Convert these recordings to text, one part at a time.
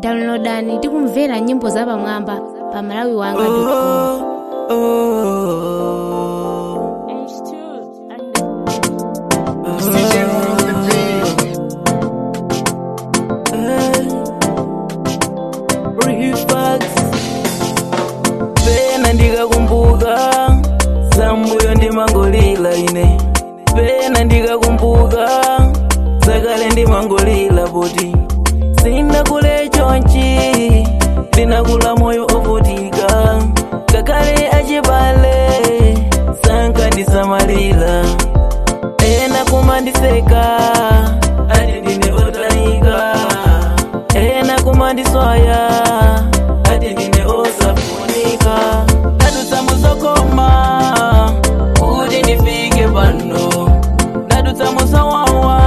downloadani ndi kumvera nyimbo zapamwamba pa malawi wanga Oh, oh, Reflex. pena ndikakumbuka zambuyo ndimangolila ine pena ndikakumbuka zakale ndimangolila poti sindakule chonchi ndinakula moyo ovutika kakale achibale sankandisamalira ena kumandiseka ati ndine otayika ena kumandiswaya ati ndine osafunika ndadutsa muzokoma kuti ndifike pano ndadutsa muzawawa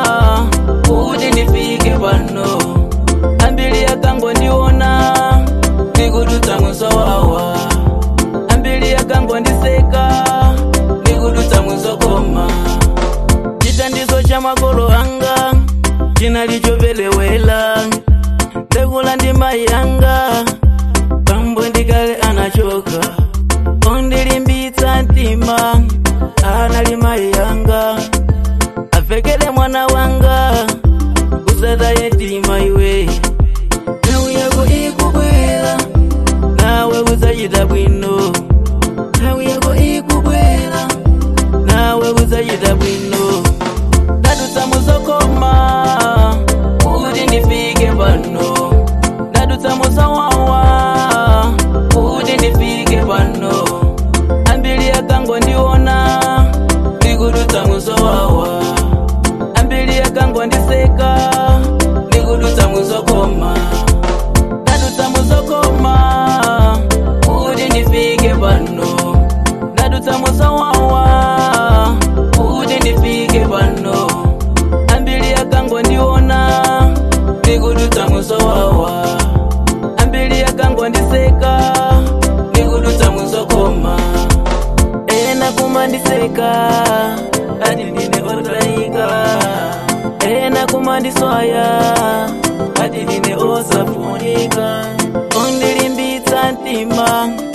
kuti ndifike pano ambiri akangondiona ndikudutsa muzawawa ambiri akangondiseka ndikudutsa muzokoma chithandizo cha makolo anga chinali chopelewela ndekula ndi mayi anga pambo ndikale anachoka ondilimbitsa mtima anali mayi anga avekele mwana wanga usataye mtima iwe nthawi yako ikubwera nawe uzachita bwino nthawi yako ikubwera nawe uzachita bwino ndadutsa muzokoma kuti ndifike pano ndadutsa muzawawa kuti ndifike pano ambiri akangondiona ndikudutsa muzawawa ambiri akangondiseka ndikudutsa muzokoma ndadutsa muzokoma kuti ndifike pano ndadutsa muzawawa kuti ndifike pano ambiri akangondiona ndikudutsa muzawawa ambiri akangondiseka ndikudutsa muzokoma ena kumandiseka ati ndine otayika ena kumandiswaya ati ndine osafunika ondilimbitsa mtima